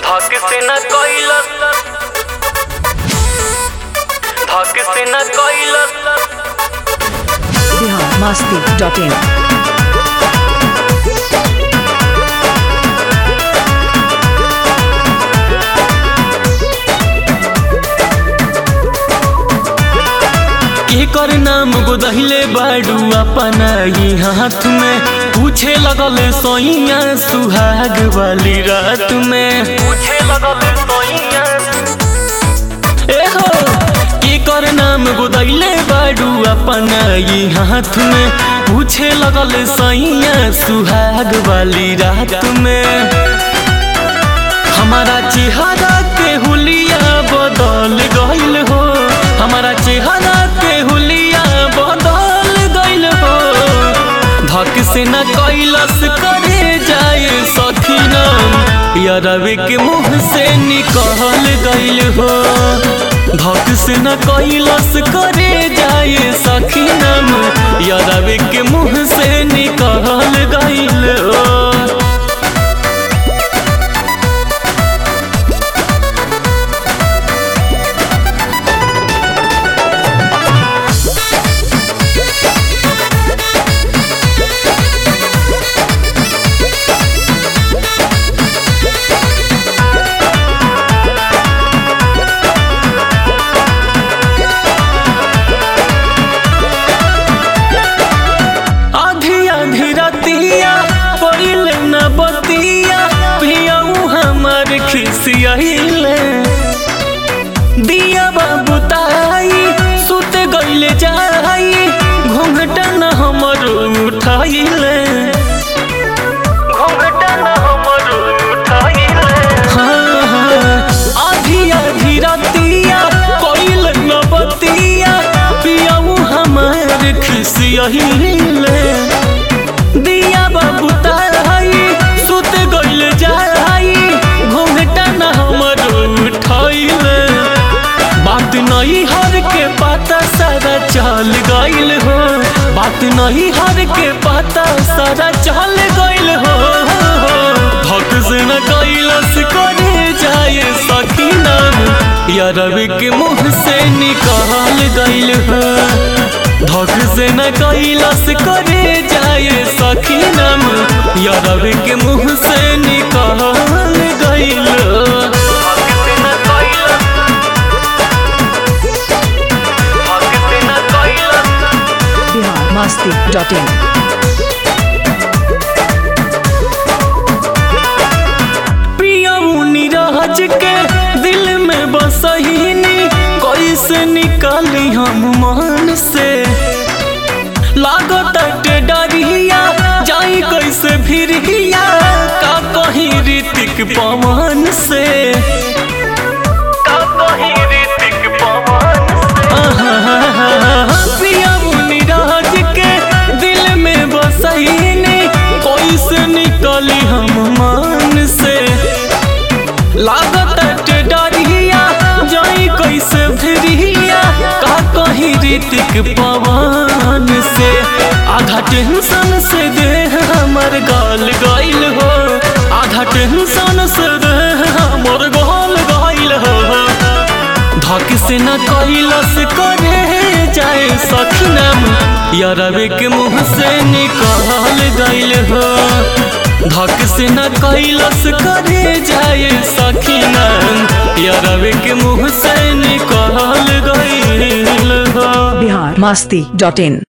धक से न कैलस धक से न कैलस बिहार मस्ती डॉट इन एकर नाम गोदहिले बाडू अपना ही हाथ में पूछे लगल सोइया सुहाग वाली रात में पूछे लगल सोइया एहो एकर नाम गोदहिले बाडू अपना ही हाथ में पूछे लगल सैया सुहाग वाली रात में हमारा चेहरा के हुलिया बदल गइल हो हमारा चेहरा के हुलिया बदल गइल हो धक से न कैलस करे जाए सखीना यारवे के मुंह से निकल गइल हो धक से न कैलस करे जाए सखीना यारवे के मुंह से निकल गइल हो आधी आधी रतिया पड़िल न बतिया पियाऊ हमर खिसियाइले दिया बाबू ताई सुत गइले जाई घूंघटा न हमर उठाइले घूंघटा न हमर उठाइले हाँ हाँ आधी आधी रतिया कोइल न बतिया पियाऊ हमर खिसियाइले दिया बाबू ताई सुत गइल जाई घूंघटा न हमर उठाइले बात नहीं हर के पता सारा चल गइल हो बात नहीं हर के पता सारा चल गइल हो भक से न कैलस करे जाए सखी नाम यारवे के मुंह से निकाल गइल हो धक से न कैलस करे जाए सखी नाम यारवे के मुंह से निकाल गइल धक से न कैलस धक से न कैलस बिहार मस्ती डॉट इन पियऊ नीरज के दिल में बसहीनी कैसे निकाली हम मन से लागत डरिया जाई कैसे फिरिया का कहीं ऋतिक पवन से का कहीं ऋतिक पवन से पियऊ नीरज के दिल में बसहीनी कैसे निकली हम मन से लागत डरिया जाई कैसे फिरिया का कहीं ऋतिक पवन से आधा टेंशन से देह हमर गाल गइल हो आधा टेंशन से देह हमर गाल गइल हो धक से न कैलस करे जाए सखनम यारवे के मुंह से निकाल गइल हो धक से न कैलस करे जाए सखनम यारवे के मुंह से निकाल गइल हो बिहार मस्ती डॉट इन